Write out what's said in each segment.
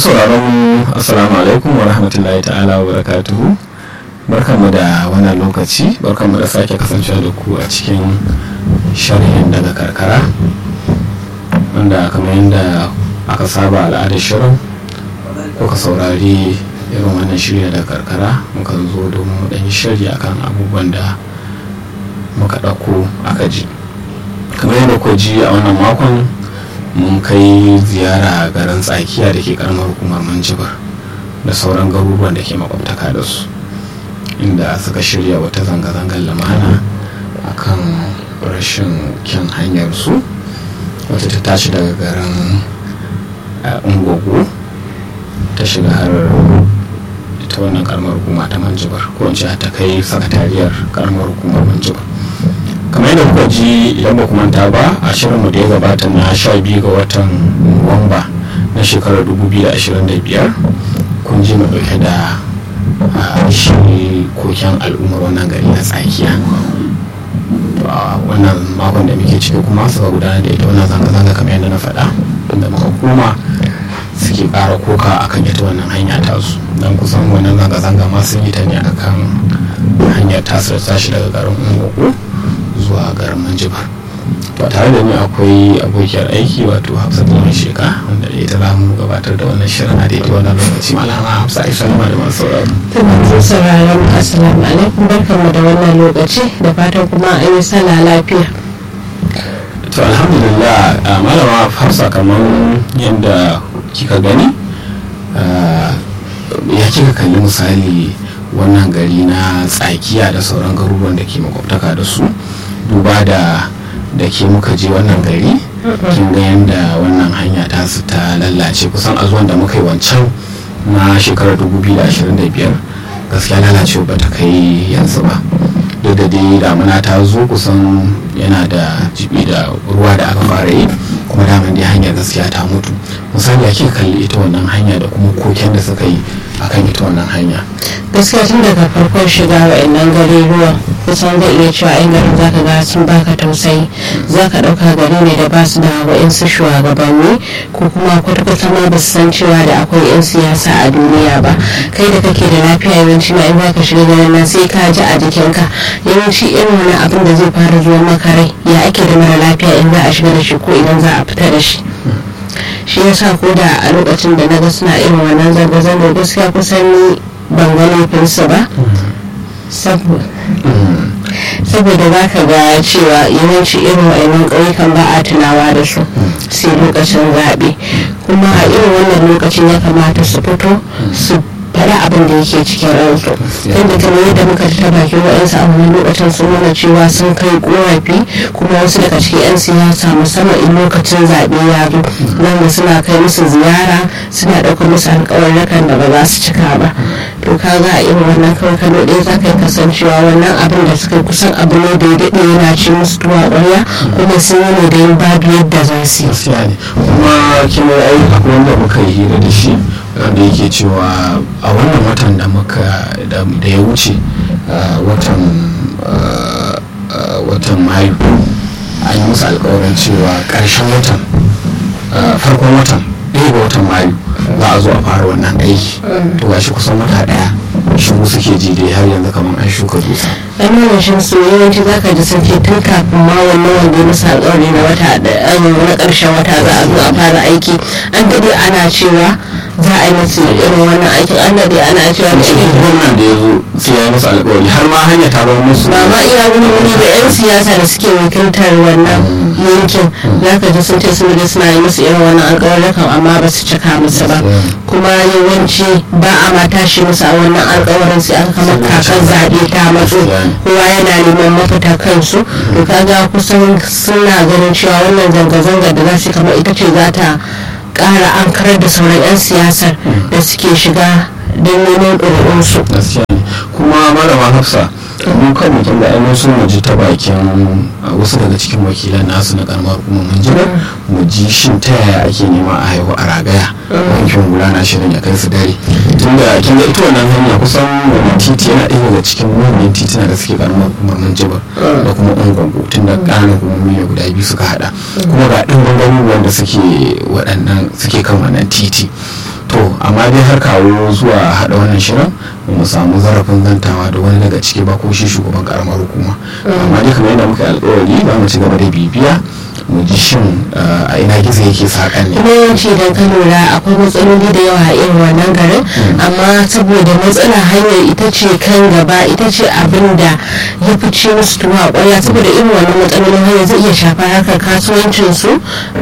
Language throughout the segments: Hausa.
masu sauraron assalamu alaikum wa rahmatullahi ta'ala wa barakatuhu barkanmu da wannan lokaci barkanmu da sake kasancewa da ku a cikin sharhin daga karkara wanda kamar yadda aka saba al'adar shirin kuka saurari irin wannan shirya daga karkara muka zo domin mu ɗanyi shirya akan abubuwan da muka ɗauko aka ji kamar yadda ku ji a wannan makon mun kai ziyara garin tsakiya da ke karamar hukumar manjibar da sauran garuruwan da ke makwabtaka da su inda suka shirya wata zanga-zangar lamana akan rashin kyan hanyar su wata ta tashi daga garin ungogo ta shiga har ita wannan karamar hukuma ta manjibar ko in ta kai sakatariyar karamar hukumar manjibar kamar yadda kuka ji idan ba manta ba a shirinmu da ya gabata na sha biyu ga watan nuwamba na shekarar 2025 kun ji mu dauke da shi koken al'ummar wannan gari na tsakiya wannan makon da muke ciki kuma suka gudanar da ita wannan zanga-zanga kamar yadda na faɗa inda muka koma suke ƙara koka akan ita wannan hanya tasu don kusan wannan zanga-zanga ma sun yi ta ne akan hanyar tasir tashi daga garin ungogo zuwa garin manjibar to tare da ni akwai abokiyar aiki wato hafsat lawan sheka wanda da ita zamu gabatar da wannan shirin a daidai wannan lokaci malama hafsa aisha ma da masu sauraro masu sauraron assalamu alaikum barkanmu da wannan lokaci da fatan kuma an yi sallah lafiya to alhamdulillah malama hafsa kamar yadda kika gani ya kika kalli misali wannan gari na tsakiya da sauran garuruwan da ke makwabtaka da su duba da da ke muka je wannan gari kin ga yadda wannan hanya ta su ta lallace kusan a zuwan da muka yi wancan na shekarar 2025 gaskiya lalacewa ba ta kai yanzu ba duk da dai damuna ta zo kusan yana da jibi da ruwa da aka fara yi kuma daman dai hanyar gaskiya ta mutu misali ake kalli ita wannan hanya da kuma koken da suka yi akan ita wannan hanya gaskiya tun daga farkon shiga wa'annan gari ruwa kusan zai iya cewa yan garin zaka ga sun baka tausayi zaka dauka gari ne da basu da wa'insu shugabanni ko kuma kwata-kwata ma ba su san cewa da akwai yan siyasa a duniya ba kai da kake da lafiya yawanci ma in baka shiga garin nan sai ka ji a jikinka yawanci irin wani abin da zai fara zuwa maka rai ya ake da mara lafiya in za a shiga da shi ko idan za a fita da shi shi yasa ko da a lokacin da na ga suna irin wannan zanga-zanga gaskiya kusan ban ga laifinsu ba saboda za ka ga cewa yawanci irin wa'annan ƙauyukan ba a tunawa da su sai lokacin zaɓe kuma a irin wannan lokacin ya kamata su fito su faɗi abin da yake cikin ransu yadda kamar yadda muka ta bakin wa'yansu a wani lokacin sun nuna cewa sun kai korafi kuma wasu daga cikin 'yan siyasa musamman in lokacin zaɓe ya zo nan suna kai musu ziyara suna ɗaukar musu alƙawarrakan da ba za su cika ba to ka ga a irin wannan kawai kano ɗaya za ka yi kasancewa wannan abin da suka kusan abu ne da ya daɗe yana ci musu tuwa ƙwarya kuma sun yi ne da yin babu yadda za su yi. kuma kima ai akwai wanda muka yi hira da shi wanda yake cewa a wannan watan da muka da ya wuce watan watan mayu an yi musu alkawarin cewa karshen watan farkon watan ɗaya ga watan mayu za a zo a fara wannan aiki to gashi kusan wata ɗaya shigo suke ji dai har yanzu kamar an shuka dutse an nuna shi su yawanci zaka ji sun ce tun kafin ma wannan wanda ya musu alkawari na wata na ƙarshen wata za a zo a fara aiki an daɗe ana cewa za a yi musu irin wannan aikin an daɗe ana cewa da shi gwamnan da ya zo sai ya yi musu alkawari har ma hanya ta zama musu ba ma iya wani wani da 'yan siyasa da suke wakiltar wannan yankin za ka ji sun ce sun da suna yi musu irin wannan alkawarrukan amma ba su cika musu ba kuma yawanci ba a ma tashi musu a wannan alkawarin sai an kama kakan zaɓe ta matso kowa yana neman mafita kansu to kaga kusan suna ganin cewa wannan zanga-zanga da za su kama ita ce za ta ƙara an karar da sauran 'yan siyasar da suke shiga don neman ɗorinsu. kuma malama hafsa mu kan mutum da ainihin sun mu ji ta bakin wasu daga cikin wakilan nasu na karamar hukumar mun ji mu ji shin ta yaya ake nema a haihu a ragaya wankin hula na shirin ya kai su dare tun da kin ga ita wannan hanya kusan wannan titi yana ɗaya daga cikin manyan titina da suke karamar hukumar mun jibar da kuma ungungu tun da ƙananan hukumomi ne guda biyu suka haɗa kuma ga ɗin garuruwan da suke waɗannan suke kan wannan titi to amma dai har kawo zuwa haɗa wannan shirin ba mu samu zarafin zantawa da wani daga ciki ba ko shi shugaban karamar hukuma amma dai kamar yadda muka yi alƙawari za mu ci gaba da bibiya mu ji shin a ina gizo yake saƙan ne kuma yawanci idan ka lura akwai matsaloli da yawa a irin wannan garin amma saboda matsala hanyar ita ce kan gaba ita ce abin da ya fi ci musu tuwa ƙwarya saboda irin wannan matsalolin hanyar zai iya shafar harkar kasuwancinsu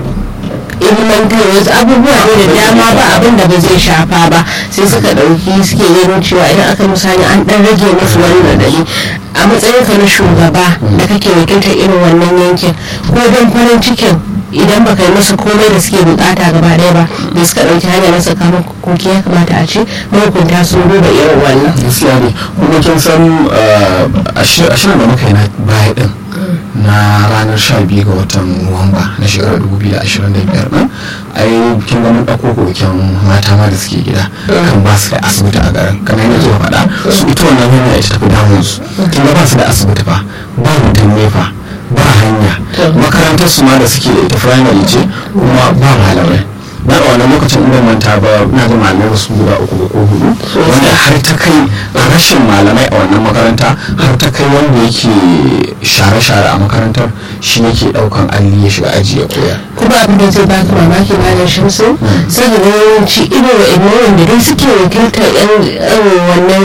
ilmantar wasu abubuwa ne da dama ba abin da ba zai shafa ba sai suka ɗauki suke ganin cewa idan aka misali an ɗan rage musu wani radadi a matsayin ka na shugaba da kake wakiltar irin wannan yankin ko don farin cikin idan baka yi musu komai da suke bukata gaba ɗaya ba da suka ɗauki hanyar na tsakanin koki ya kamata a ce mahukunta sun duba irin wannan gaskiya ne kuma kin san a shirin da muka yi na baya din na ranar 12 ga watan nuwamba na shekarar 2025 din ai kin ga mun ɗauko koken mata ma da suke gida kan ba su da asibiti a garin kamar yadda zuwa faɗa su ita wannan hanya ita tafi damun su kin ga ba su da asibiti fa ba mutum nefa ba hanya makarantar su ma da suke da ita firamare ce kuma ba malamai na a wannan lokacin inda manta ba na da malamai su guda uku ko hudu wanda har ta kai rashin malamai a wannan makaranta har ta kai wanda yake share-share a makarantar shi yake daukan alli ya shiga aji ya koya kuma abin da zai baka mamaki malam shamsu saboda yawanci irin wa'annan wanda dai suke wakiltar yan wannan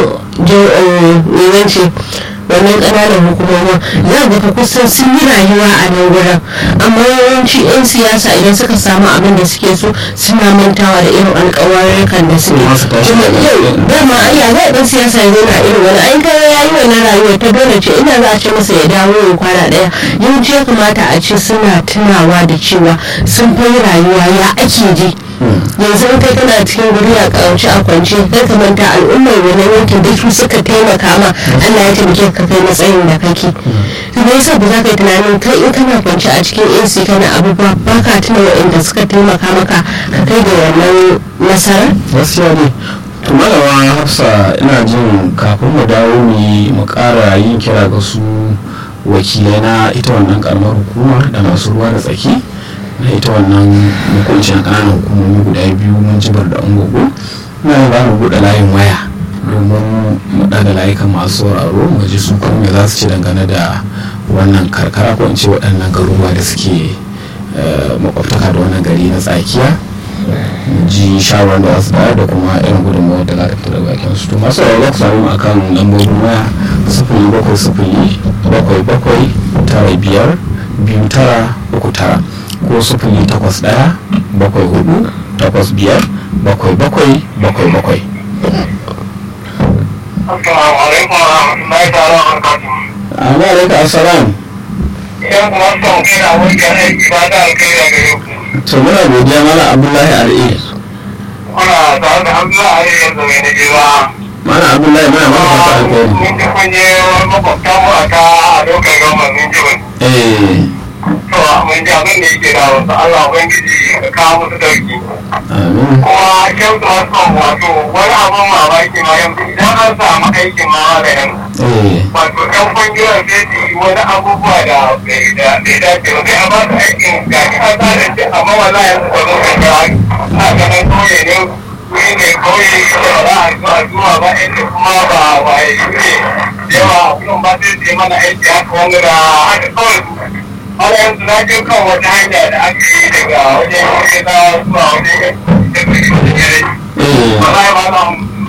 yawanci wannan ƙananan hukumomin za ga ka kusan sun yi rayuwa a nan gurin amma yawanci 'yan siyasa idan suka samu abin da suke so suna mantawa da irin alƙawarurrukan da suke kuma yau dama ayya za a ɗan siyasa ya zauna irin wani ai kare ya yi wannan rayuwar ta dole ce ina za a ce masa ya dawo ya kwana ɗaya yawanci ya kamata a ce suna tunawa da cewa sun fi rayuwa ya ake ji yanzu in kai kana cikin guri a ƙarshe a kwance kai ka manta al'ummar wannan yankin da su suka taimaka ma Allah ya taimake ka kai matsayin da kake kuma yasa ba za ka yi tunanin kai in kana kwance a cikin AC kana abubuwa ba ka tuna waɗanda suka taimaka maka ka kai da wannan nasarar gaskiya ne to malama hafsa ina jin kafin mu dawo mu mu ƙara yin kira ga su wakilai na ita wannan karamar hukumar da masu ruwa da tsaki na ita wannan hukuncin ƙananan hukumomi guda biyu mun jibar da ungogo na yin mu buɗe layin waya domin mu ɗaga layukan masu sauraro mu ji su kuma me za su ci dangane da wannan karkara ko in ce waɗannan garuruwa da suke makwabtaka da wannan gari na tsakiya ji shawarar da wasu bayar da kuma irin gudunmawar da za ta fita daga bakin su to masu sauraro ku samu a kan lambobin waya sifili bakwai sifili bakwai bakwai tara biyar biyu tara uku tara ko sufuri takwas ɗaya bakwai hudu takwas biyar bakwai bakwai bakwai bakwai. Assalamu alaikum wa rahmatullahi ta'ala wa barakatuhu. Amma alaikum assalam. Idan kuma son kai da abokin aiki ba ta alkai da gare ku. To muna godiya mala Abdullahi Ar'i. Kuna tare da Abdullahi Ari yanzu mai na jewa. Mala Abdullahi muna maka fata alkhairi. Mun ji kun je wani makwabtan mu a ta a lokacin gama mun ji wani. Eh. To mun ji abin da yake da wasu Allah Ubangiji ka kawo musu dauki. Amin. Kuma kyau da wasu wato wani abin mamaki ma yanzu idan an samu aikin ma da yanzu. Eh. wato ɗan kwangilar sai su yi wani abubuwa da bai dace ba sai a ba su aikin ga shi an tsara shi amma wala yanzu ba zo kan yawa a ganin kauye ne wuri ne kauye da ba za a zuwa zuwa ba inda kuma ba waye ne yawa kullum ba sai su yi mana aiki haka wani da haka kawai wani yanzu na je kan wata hanya da aka yi daga wajen yi na zuwa wajen yi da kai wajen yare Eh. wallahi ba na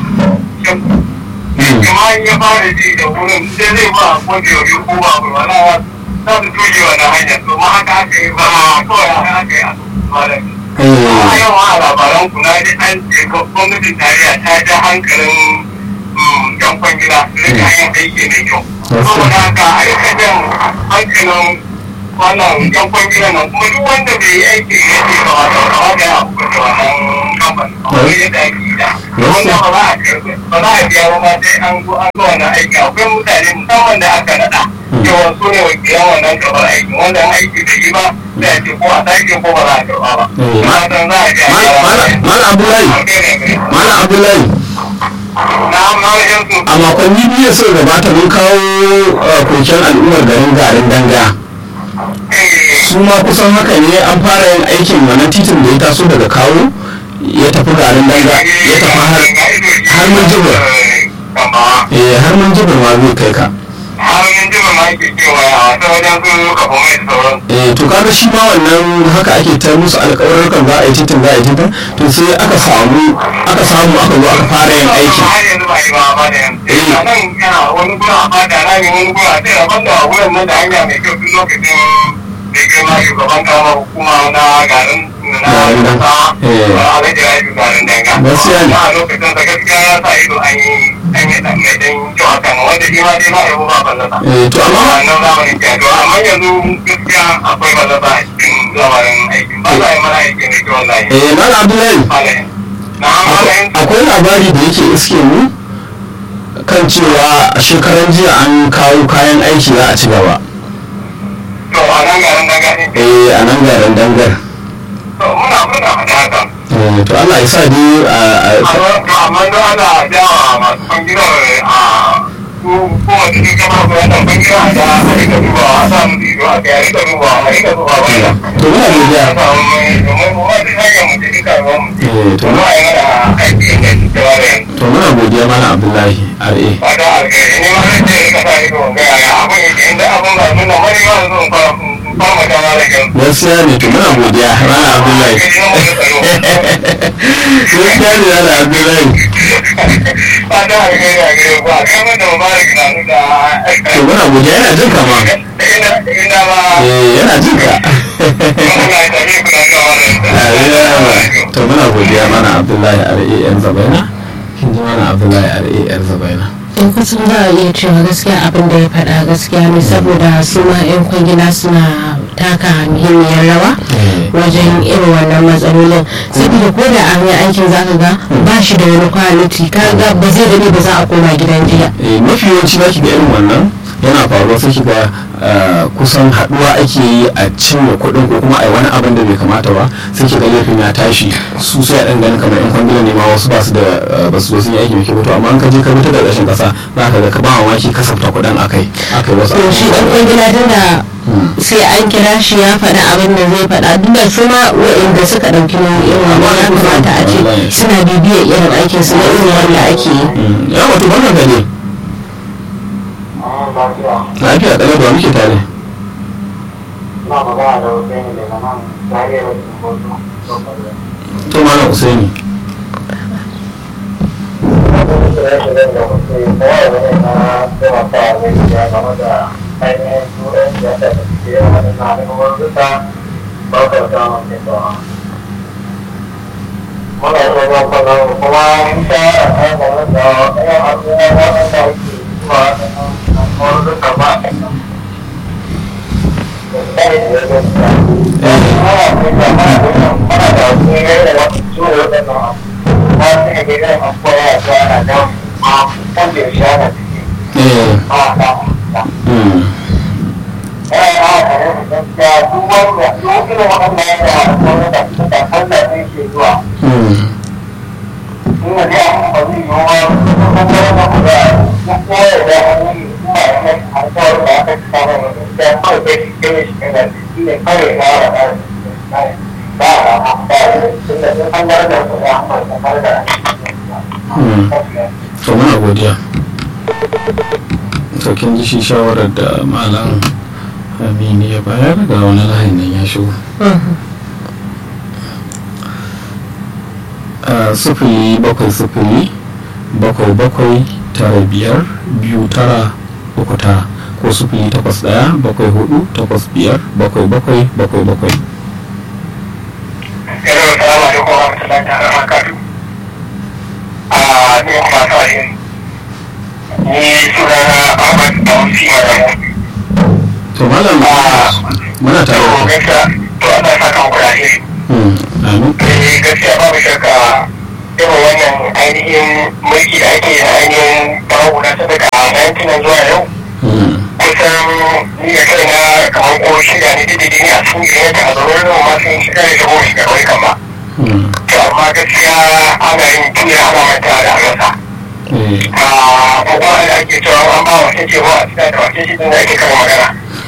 kuma in ya fara ji da wurin sai zai ba ko da yau ko ba ba wala za su tuje wannan hanyar to ma haka aka yi ba kawai haka aka yi a malam a Eh. yau a labaran ku na ji an ce gwamnatin tarayya ta ja hankalin yan kwangila su rika yin aiki mai kyau saboda haka a rika jan hankalin wannan yan kwangila nan kuma duk wanda bai yi aiki ya ce ba wata kawai da ya hukunta wannan kamfanin kawai yadda ake yi da wanda ba za a karbi ba za a biya ba ma sai an zo an zo wannan aiki akwai mutane musamman da aka naɗa yawan su ne wakilan wannan karɓar aiki wanda an aiki da yi ba sai a ce ko a sake ko ba za a karɓa ba. Eh, ma- Fatan za a biya Mal- Mal- Malam Abdullahi. Malam Abdullahi. Na na yanzu A makonni biyu sun gabata mun kawo uh, koken al'ummar garin garin danga. eh su ma kusan haka ne an fara yin aikin wannan titin da ya taso daga kawo ya tafi garin danga ya tafi har har mun jibir eh har mun jibir ma zai kai ka har mun jibir ma ke cewa a wata wajen su kafa mai sauran eh to kaga shi ma wannan haka ake ta musu alƙawarrukan za a yi titin za a yi titin to sai aka samu aka samu aka zo aka fara yin aiki har yanzu ba yi ba ba da yanzu a nan yana wani gura a fata na ne wani gura sai a banda a wurin nan da hanya mai kyau tun lokacin da girma shugaban kama hukuma na garin na kasa a alhaji rayu garin danga Gaskiya ne. a lokacin da gaskiya ya sa ido an yi an yi dan mai dan kyau a kan wanda shi ma dai ma yabo ba ballata eh to amma wannan zamanin ke to amma yanzu gaskiya akwai ballata a cikin lamarin aikin ba za a yi mana aikin da kyau wallahi eh malam abdullahi Malayin. na malayin akwai labari da yake iske mu kan cewa a shekaran jiya an kawo kayan aiki za a ci gaba to a nan garin danga ne eh a nan garin dangar to muna muna faɗa haka eh to Allah ya sa dai a a- amma don ana jawa masu bangirar a su kuma cikin kama su wata bangirar a da a rika duba a sa musu ido a kai a rika duba a rika duba wanda to muna godiya domin mu wata hanyar mu ce duka ruwan mu ce eh to to a yi mana aiki da cewa da yanzu to muna godiya malam abdullahi RA fata alkhairi ne ma zai ce rika sa ido ga yaya abin yake inda abin ba nuna mani ma zo in fara in fara magana da yanzu gaskiya ne to muna godiya malam abdullahi gaskiya ne malam abdullahi fata alkhairi a gare ku a kai mata mubarak na nuna to muna godiya yana jin ka ma ina ina ma eh yana jin ka muna tafi kuna ga wannan to muna godiya mana abdullahi RA yan zabaina kin ji mana abdullahi RA yan zabaina in kusan za a iya cewa gaskiya abin da ya faɗa gaskiya ne saboda su ma 'yan kwangila suna taka muhimmiyar rawa wajen irin wannan matsalolin saboda ko da an yi aikin zaka ga ba shi da wani kwaliti kaga ba zai dade ba za a koma gidan jiya eh mafi yawanci zaki ga irin wannan yana faruwa sai kiga kusan haduwa ake yi a cinye kuɗin ko kuma a yi wani abin da bai kamata ba sai kiga laifin ya tashi su sai a ɗan ganin kamar yan kwangila ne ma wasu ba su da ba su zo sun yi aiki mai kyau to amma an ka je ka mutu da ƙarshen ƙasa za ka ga ka ba mamaki kasafta kuɗin akai akai wasu to shi dan kwangila tun da sai an kira shi ya faɗa abin da zai faɗa duk da su ma waɗanda suka ɗauki nauyin wannan ya kamata a ce suna bibiyar irin aikin su na irin wanda ake yi ya wato wannan gane lafiya ɗaya da muke tare na magana da wasu ne daga nan zariyar wasu to malam usaini eh mm. Mm. Mm. to muna godiya to kin ji shi shawarar da malam amini ya bayar ga wani layin nan ya shigo a sufuri bakwai sufuri bakwai bakwai tara biyar biyu tara uku tara ko sufuri takwas daya bakwai hudu takwas biyar bakwai bakwai bakwai bakwai Hello, salamu alaikum wa rahmatullahi ta'ala wa barakatuh. Ah, ni kuma sa'in. Ni sunana Ahmad Tausi Madamu. to malam muna tare To da ku. gaskiya, to Allah ya saka muku da alheri. Mm, amin Eh gaskiya babu shakka irin wannan ainihin mulki da ake da ainihin babu na sadaka a yankinan zuwa yau. Mm, Kusan ni da kaina kamar ko shida ne dididi ne a cikin gidan yadda a zaune da masu yin shiga da shigo shiga ƙauyukan ba. mm, To amma gaskiya ana yin tuya ana manta da rasa. eh, a kuma da ake cewa an ba wace cewa a cikin da wace shi din da ake kan magana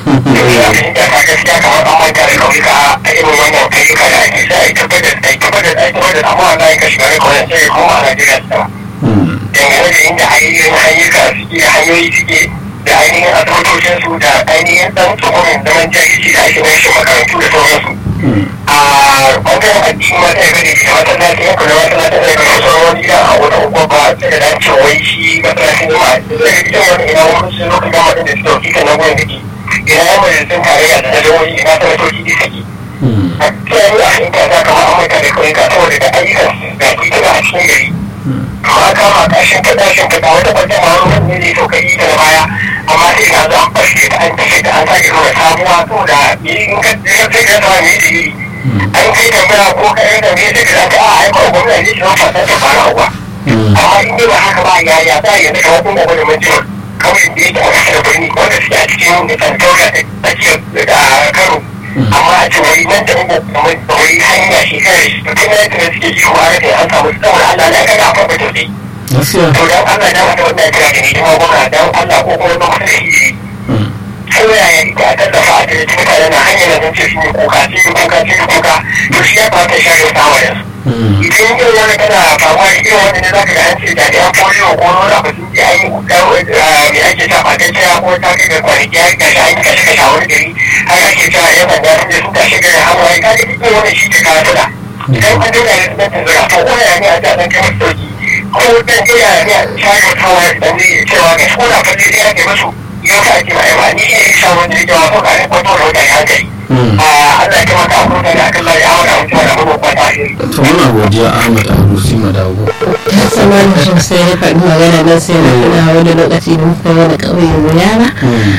da ka gaskiya kamar an manta da kauyuka a irin wannan ayyuka da ake sa a tabbatar da tabbatar da tabbatar amma Allah ya kashi gare kawai sai kuma a Najeriya su dangane da inda ainihin ayyuka suke hanyoyi suke da ainihin asibitocinsu da ainihin ɗan tsohon zaman jahilci da ake mai shi makarantu da sauransu. a ɓangaren addini ma ɗaya gane da masallaci ya kula masallaci da gane sauran wani gida a wata unguwa ba sai da dace wai shi masallacin jama'a sai da gidan wani ina wani sun lokacin gama da suke dauki kan nan gurin da ke ina yan majalisun tarayya da na jihohi ina sanatoci da suke. a cikin a cikin kasa kamar amurka da kawai ka saboda da ayyukan da ke tuna a cikin gari. amma kama kashin ka dashin ka wata kwanta ma wani ne zai sauka ita da baya amma sai ka zo an fashe ta an fashe ta an sake nuna sabuwa saboda me in ka sai ka sama me da yi an kai tambaya ko ka yi tambaya sai ka zaka a aika wa gwamnati ne shi fasa ta fara uwa amma in dai ba haka ba ya ya za ya zaka wani gwamnati mun ji kawai da yake a kasar birni wanda suke a cikin tsantaura da ake da karo amma a ce wai nan da uku kuma wai hanya shekarar shi tun da yadda suke yi wa rage an samu saboda Allah na kaga akwai mutum ne. To dan Allah na wata wannan kira da ni kuma gwamna dan Allah ko kuma ba da shi ko yaya ita a tallafa a cikin mutane na hanyar da ce su yi kuka su yi kuka su yi kuka to shi ya kamata ya share sawa da su. Idan yin wani kana faruwa da irin wanda ne za ka ga an ce da ya polio ko wani abu sun je an yi mai ake sa fatacciya ko ta kai ga kwanaki ya gashi an yi kashe kashe a wani gari har ake cewa yan sanda sun je sun tashi gari hawaye ka ga irin wani shi ke kawo tuna. Idan an dole ne sun tunzura to ko ya ne a ta ɗan kai masu sauki ko dan iya ne a share hawaye da ne cewa ga ko da falle ɗaya ke musu ya ka ake mai ba ni ne ya sha wani da jawa ko ka ne kwato da wani hankali. Allah ya kamata a kuma da akan lai awon abin cewa da mabuwa ta shi. to muna godiya ahmad arusi madago sama da sosai ya faɗi magana nan sai na tuna wani lokaci da muka wani ƙauyen wuyana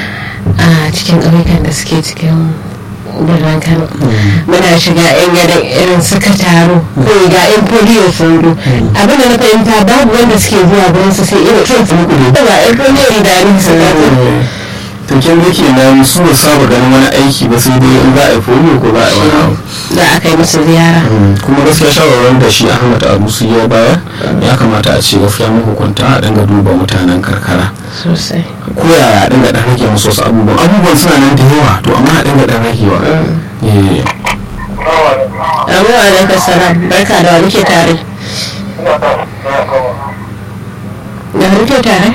a cikin ƙauyukan da suke cikin birnin kano muna shiga yan yadda irin suka taro ko ga yan polio sun zo abinda na fahimta babu wanda suke zuwa gurin su sai irin kin sun kuɗi ba yan polio da ni su zo to kin ga kenan su ba saba ganin wani aiki ba sai dai in za a yi polio ko za a yi wani abu za a kai musu ziyara kuma gaskiya shawarar da shi ahmad arusi ya bayar ya kamata a ce gaskiya mahukunta a dinga duba mutanen karkara sosai ko yaya a dinga dan rage musu wasu abubuwan abubuwan suna nan da yawa to amma a dinga dan ragewa eh abu alaika salam barka da wani ke tare da wani ke tare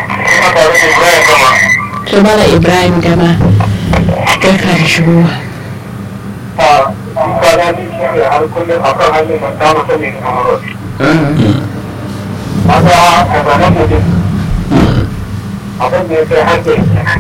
to mala ibrahim gama barka da shigowa abin da ya kai hankali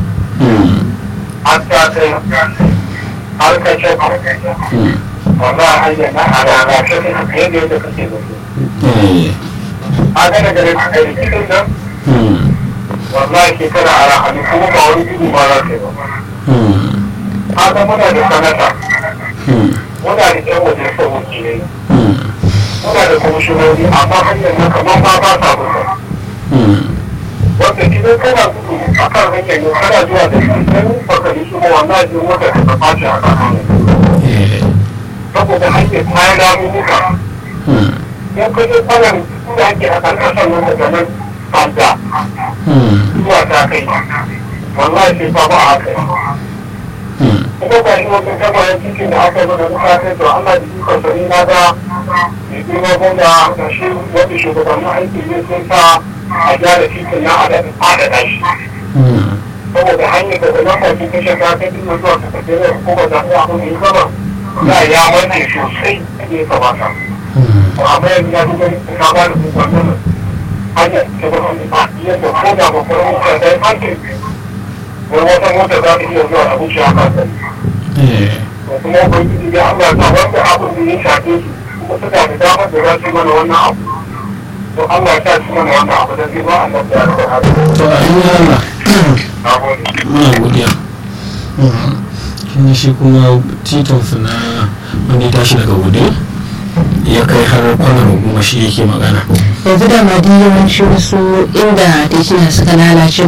an ta kai har ka ce wannan hanyar na a rana ta kai haka yadda yadda kake da su a gane gare ka kai cikin nan wallahi shekara a rahani kuma ba wani gudu ba za ka yi ba haka muna da sanata muna da yan waje sa wakilai muna da kwamishinoni amma hanyar na kamar ba ba sa buga wanda idan kana gudu a kan hanyar yau kana zuwa da shi idan baka yi shi wannan jin wata ka ta fashi a kan hanyar saboda hanyar ta yi ramuka in ka je kwanan da ake a kan kasan nan daga nan banda zuwa ta kai wallahi sai ba ba a kai kuma ba shi wajen gabayen cikin da aka yi mana duka kai to Allah da ikon sani na ga mai girma gwamna da shi wanda shugabannin aiki ne sun sa a gyara titin na adada shi saboda hanyar da zama kwakin kashe ta kai din zuwa ka tafi da kuma da ya abin da ya zama za ya mace sosai da ya kamata amma yanzu ya duka ka ba da kuma nan hanyar ta ba wani ba yadda ko da ba kuma mutu da ya hanke wani wata mota za ta iya zuwa a wuce a kan da kuma ubangiji ya Allah ta wanda abin da ya shafe su kuma suka da damar da za su mana wannan abu to Allah ta ci mana wannan abu da zai ba Allah ta yarda to a yi Allah na gode muna godiya kin shi kuma titonsu na wanda ya tashi daga gude ya kai har kwanar goma shi yake magana yanzu da ma yawanci wasu inda titina suka lalace